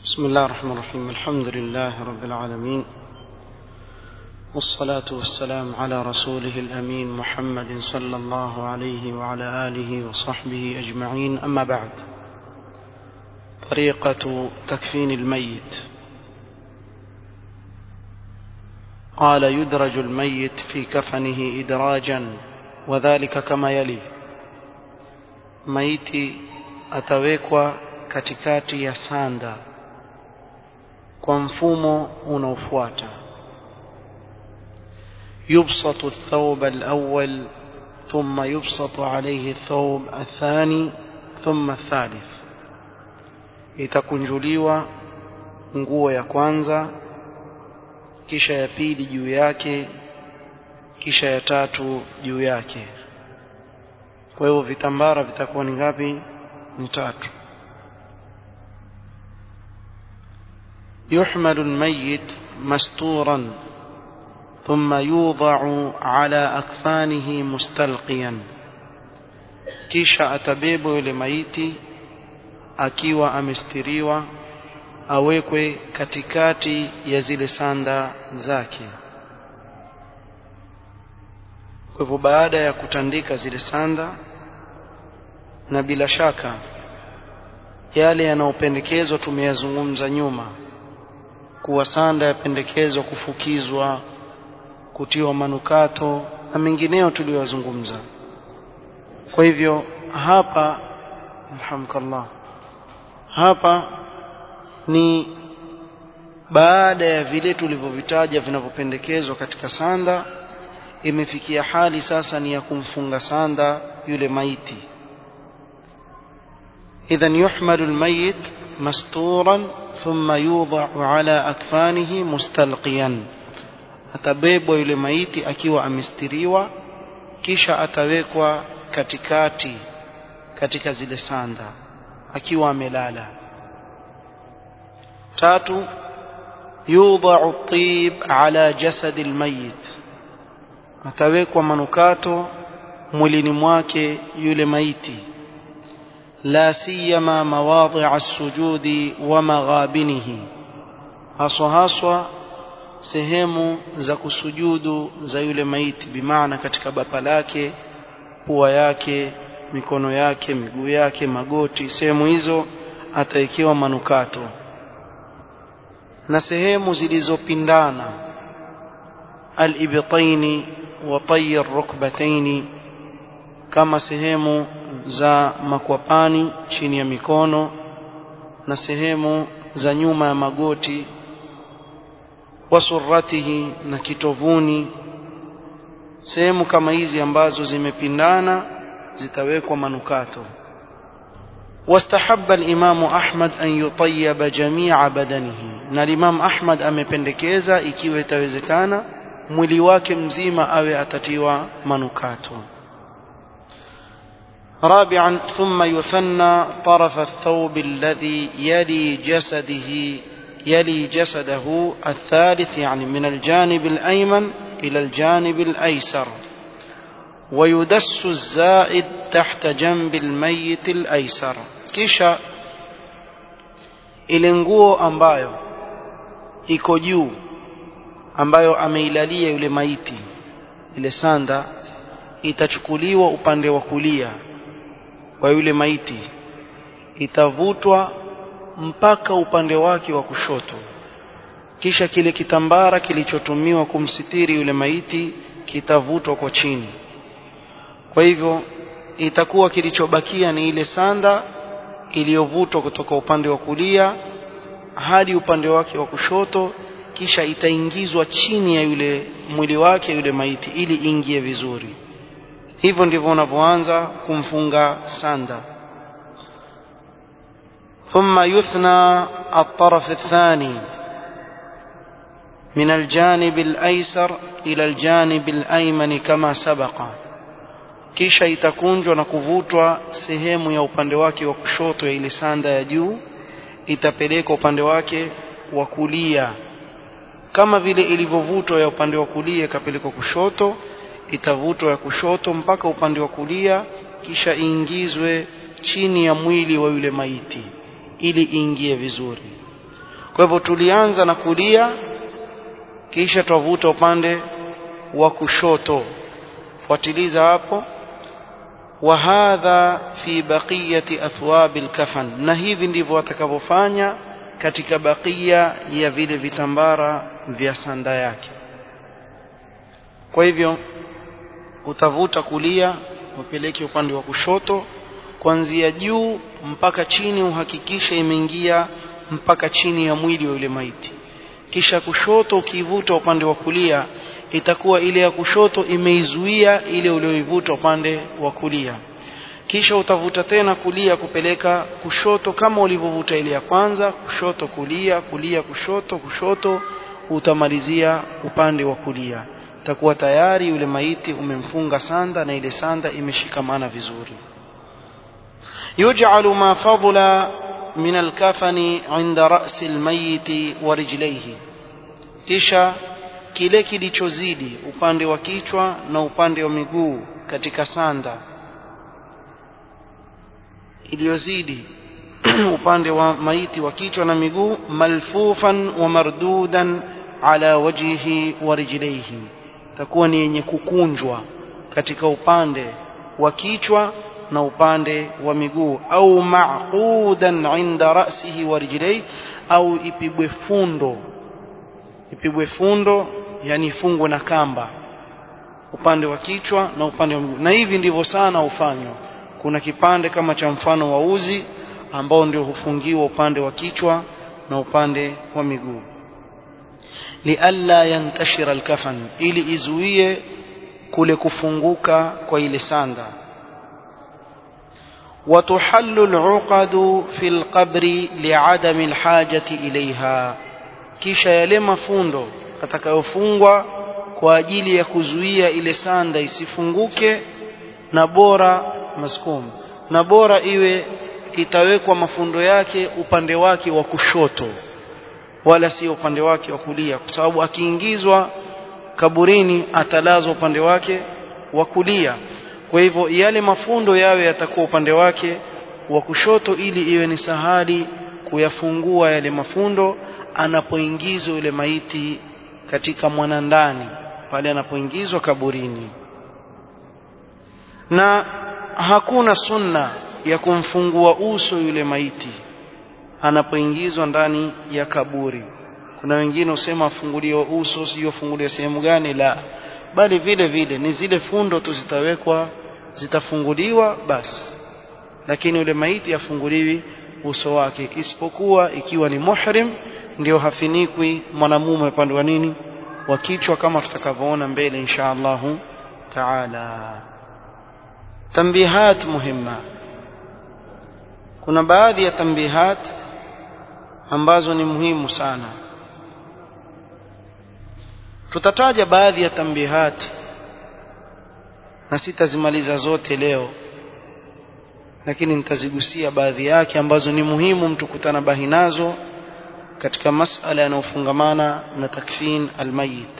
بسم الله الرحمن الرحيم الحمد لله رب العالمين والصلاة والسلام على رسوله الأمين محمد صلى الله عليه وعلى آله وصحبه أجمعين أما بعد طريقة تكفين الميت قال يدرج الميت في كفنه إدراجا وذلك كما يلي maiti atawekwa katikati ya sanda kwa mfumo unaofuata يبسط الثوب الأول ثم يبسط عليه الثوب الثاني ثم الثالث itakunjuliwa nguo ya kwanza kisha ya pili juu yake kisha ya tatu juu yake kwa hivyo vitambara vitakuwa ni ngapi ni tatu يحمل الميت مستورا ثم يوضع على أكفانه مستلقيا kisha atabebwa yule maiti akiwa amestiriwa awekwe katikati ya zile sanda zake kwa hivyo baada ya kutandika zile sanda na bila shaka yale yanayopendekezwa tumeyazungumza nyuma kuwa sanda yapendekezwa kufukizwa kutiwa manukato na mengineo tuliyozungumza kwa hivyo hapa alhamdulillah hapa ni baada ya vile tulivyovitaja vinavyopendekezwa katika sanda imefikia hali sasa ni ya kumfunga sanda yule maiti idhan yuhmalu almayit masturan thumma yudha'u ala akfanihi mustalqiyan atabebwa yule maiti akiwa amestiriwa kisha atawekwa katikati katika zile sanda akiwa amelala tatu yudha'u at-tib ala jasad al-mayyit atawekwa manukato mwilini mwake yule maiti la siyama mawadhi' as-sujudi wa maghabinihi haswa haswa sehemu za kusujudu za yule maiti bimaana katika bapa lake pua yake mikono yake miguu yake magoti sehemu hizo atawekewa manukato na sehemu zilizopindana al-ibtaini wa tayi ar-rukbataini kama sehemu za makwapani chini ya mikono na sehemu za nyuma ya magoti wasuratihi na kitovuni sehemu kama hizi ambazo zimepindana zitawekwa manukato واستحب الإمام أحمد أن يطيب جميع بدنه na Imam Ahmad amependekeza ikiwa itawezekana mwili wake mzima awe atatiwa manukato رابعا ثم يثنى طرف الثوب الذي يلي جسده يلي جسده الثالث يعني من الجانب الأيمن إلى الجانب الأيسر ويدس الزائد تحت جنب الميت الأيسر kisha ile nguo ambayo iko juu ambayo ameilalia yule maiti ile sanda itachukuliwa upande wa kulia wa yule maiti itavutwa mpaka upande wake wa kushoto kisha kile kitambara kilichotumiwa kumsitiri yule maiti kitavutwa kwa chini kwa hivyo itakuwa kilichobakia ni ile sanda iliyovutwa kutoka upande wa kulia hadi upande wake wa kushoto kisha itaingizwa chini ya yule mwili wake yule maiti ili ingie vizuri hivyo ndivyo unavyoanza kumfunga sanda ثم يثنى الطرف الثاني من الجانب الأيسر إلى الجانب الأيمن كما سبق kisha itakunjwa na kuvutwa sehemu ya upande wake wa kushoto ya ile sanda ya juu itapelekwa upande wake wa kulia kama vile ilivyovutwa ya upande wa kulia ikapelekwa kushoto itavutwa ya kushoto mpaka upande wa kulia kisha iingizwe chini ya mwili wa yule maiti ili iingie vizuri kwa hivyo tulianza na kulia kisha twavuta upande wa kushoto fuatiliza hapo wa hadha fi baqiyati athwab alkafan na hivi ndivyo atakavyofanya katika bakia ya vile vitambara vya sanda yake kwa hivyo utavuta kulia upeleke upande wa kushoto kuanzia juu mpaka chini uhakikishe imeingia mpaka chini ya mwili wa yule maiti kisha kushoto ukiivuta upande wa kulia itakuwa ile ya kushoto imeizuia ile ulioivuta upande wa kulia kisha utavuta tena kulia kupeleka kushoto kama ulivyovuta ile ya kwanza kushoto kulia kulia kushoto kushoto utamalizia upande wa kulia itakuwa tayari yule maiti umemfunga sanda na ile sanda imeshikamana vizuri يجعل ما فضل من الكفن عند رأس الميت ورجليه kisha kile kilichozidi upande wa kichwa na upande wa miguu katika sanda iliyozidi upande wa maiti wa kichwa na miguu malfufan wa mardudan ala wajhihi wa rijlaihi takuwa ni yenye kukunjwa katika upande wa kichwa na upande wa miguu au maqudan inda ra'sihi wa rijlaihi au ipigwe fundo ipigwe fundo yani ifungwe na kamba upande wa kichwa na upande wa miguu na hivi ndivyo sana hufanywa kuna kipande kama cha mfano wa uzi ambao ndio hufungiwa upande wa kichwa na upande wa miguu lialla yantashira alkafan ili izuie kule kufunguka kwa ile sanda وتحل العقد في القبر لعدم الحاجة إليها kisha yale mafundo atakayofungwa kwa ajili ya kuzuia ile sanda isifunguke na bora maskum na bora iwe itawekwa mafundo yake upande wake wa kushoto wala si upande wake wa kulia kwa sababu akiingizwa kaburini atalazwa upande wake wa kulia kwa hivyo yale mafundo yawe yatakuwa upande wake wa kushoto ili iwe ni sahali kuyafungua yale mafundo anapoingizwa yule maiti katika mwanandani pale anapoingizwa kaburini na hakuna sunna ya kumfungua uso yule maiti anapoingizwa ndani ya kaburi kuna wengine usema afunguliwe uso sio funguliwe sehemu gani la bali vile vile ni zile fundo tu zitawekwa zitafunguliwa basi lakini yule maiti afunguliwi uso wake isipokuwa ikiwa ni muhrim ndio hafinikwi mwanamume upande wa nini wa kichwa kama tutakavyoona mbele insha Allahu taala tambihat muhimma kuna baadhi ya tambihat ambazo ni muhimu sana tutataja baadhi ya tambihat na sitazimaliza zote leo lakini nitazigusia baadhi yake ambazo ni muhimu mtu kutana bahi nazo katika masala yanayofungamana na takfin almayit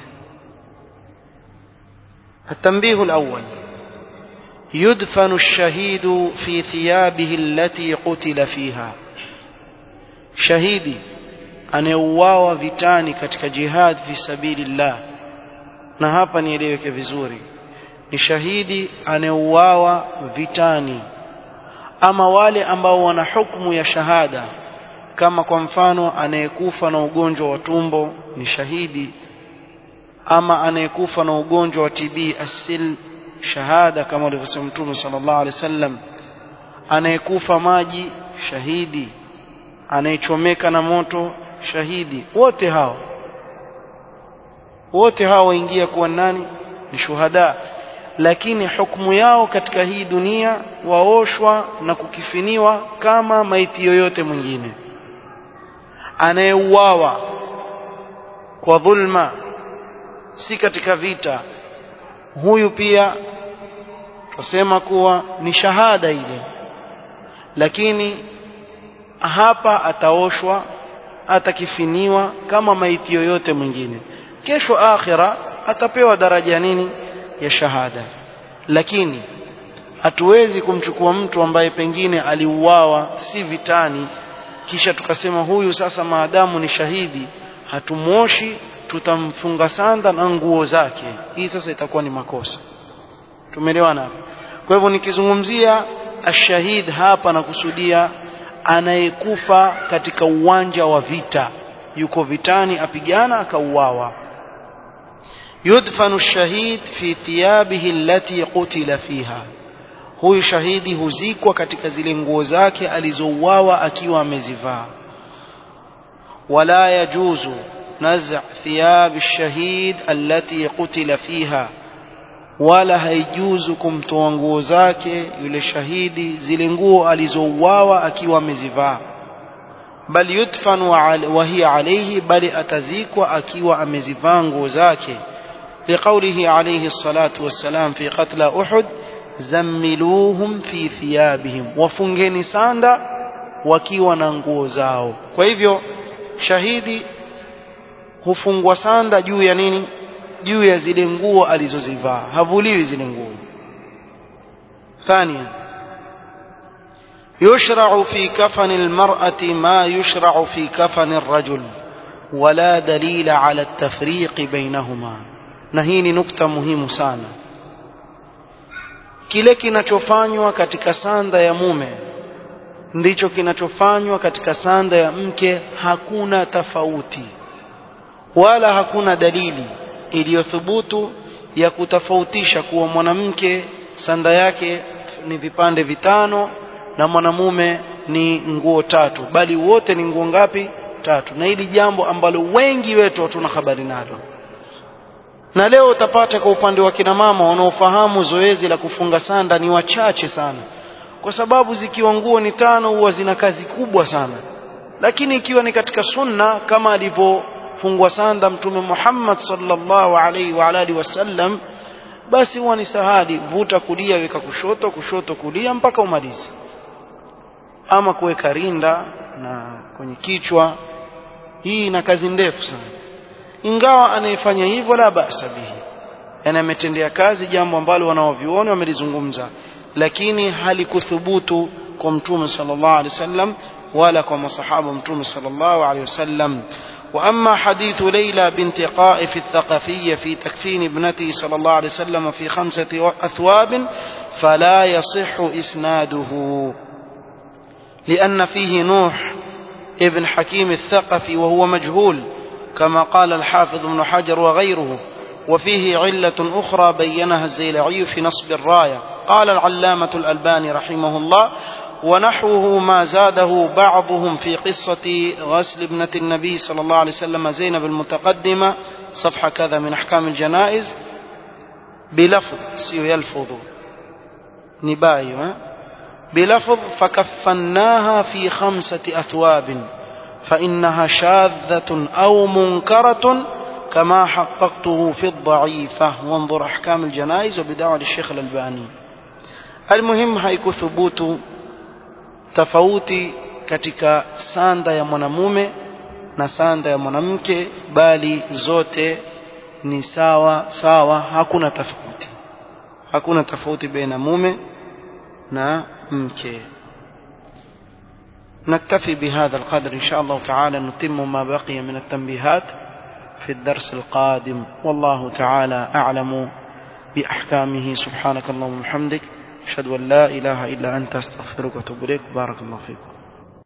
التنبيه الأول يدفن الشهيد في ثيابه التي قتل فيها شهيدي anayeuawa vitani katika jihad fi sabilillah na hapa nieleweke vizuri ni shahidi anayeuawa vitani ama wale ambao wana hukumu ya shahada kama kwa mfano anayekufa na ugonjwa wa tumbo ni shahidi ama anayekufa na ugonjwa wa TB asil shahada kama alivyosema Mtume sallallahu alaihi wasallam anayekufa maji shahidi anayechomeka na moto shahidi wote hao wote hao waingia kuwa nani ni shuhada lakini hukumu yao katika hii dunia waoshwa na kukifiniwa kama maiti yoyote mwingine anayeuawa kwa dhulma si katika vita huyu pia tusema kuwa ni shahada ile lakini hapa ataoshwa atakifiniwa kama maiti yoyote mwingine kesho akhira atapewa daraja nini ya shahada lakini hatuwezi kumchukua mtu ambaye pengine aliuawa si vitani kisha tukasema huyu sasa maadamu ni shahidi hatumwoshi tutamfunga sanda na nguo zake hii sasa itakuwa ni makosa tumeelewana kwa hivyo nikizungumzia ashahid hapa nakusudia anayekufa katika uwanja wa vita yuko vitani apigana akauawa yudfanu shahid fi thiyabihi allati qutila fiha huyu shahidi huzikwa katika zile nguo zake alizouawa akiwa amezivaa wala yajuzu نزع ثياب الشهيد التي قتل فيها wala haijuzu kumtoa nguo zake yule shahidi zile nguo alizouawa akiwa amezivaa bal yudfanu wa hiya alayhi bali atazikwa akiwa amezivaa nguo zake liqaulihi alayhi salatu wassalam fi qatla uhud zammiluhum fi thiyabihim wafungeni sanda wakiwa na nguo zao kwa hivyo shahidi hufungwa sanda juu ya nini juu ya zile nguo alizozivaa havuliwi zile nguo ثانيا يشرع في كفن المرأة ما يشرع في كفن الرجل ولا دليل على التفريق بينهما نهيني نكتة مهمة sana kile kinachofanywa katika sanda ya mume ndicho kinachofanywa katika sanda ya mke hakuna tofauti wala hakuna dalili iliyothubutu ya kutofautisha kuwa mwanamke sanda yake ni vipande vitano na mwanamume ni nguo tatu bali wote ni nguo ngapi tatu na hili jambo ambalo wengi wetu hatuna habari nalo na leo utapata kwa upande wa kina mama wanaofahamu zoezi la kufunga sanda ni wachache sana kwa sababu zikiwa nguo ni tano huwa zina kazi kubwa sana lakini ikiwa ni katika sunna kama alivyo fungwa sanda mtume Muhammad sallallahu alaihi wa alihi wasallam basi huwa ni sahali vuta kulia weka kushoto kushoto kulia mpaka umalize ama kuweka rinda na kwenye kichwa hii ina kazi ndefu sana ingawa anayefanya hivyo la basa bihi yani ametendea kazi jambo ambalo wanaoviona wamelizungumza lakini halikuthubutu kwa mtume sallallahu alaihi wasallam wala kwa masahaba mtume sallallahu alaihi wasallam وأما حديث ليلى بنت قائف الثقفية في تكفين ابنته صلى الله عليه وسلم في خمسة أثواب فلا يصح إسناده لأن فيه نوح ابن حكيم الثقفي وهو مجهول كما قال الحافظ ابن حجر وغيره وفيه علة أخرى بينها الزيلعي في نصب الراية قال العلامة الألباني رحمه الله ونحوه ما زاده بعضهم في قصة غسل ابنة النبي صلى الله عليه وسلم زينب المتقدمة صفحة كذا من أحكام الجنائز بلفظ سيو يلفظ نباي بلفظ فكفناها في خمسة أثواب فإنها شاذة أو منكرة كما حققته في الضعيفة وانظر أحكام الجنائز وبدعوة الشيخ الألباني المهم هيكو ثبوت tofauti katika sanda ya mwanamume na sanda ya mwanamke bali zote ni sawa sawa hakuna tofauti hakuna tofauti baina mume na mke نكتفي بهذا القدر إن شاء الله تعالى نتم ما بقي من التنبيهات في الدرس القادم والله تعالى أعلم بأحكامه سبحانك اللهم وبحمدك أشهد أن لا إله إلا أنت أستغفرك وأتوب إليك بارك الله فيكم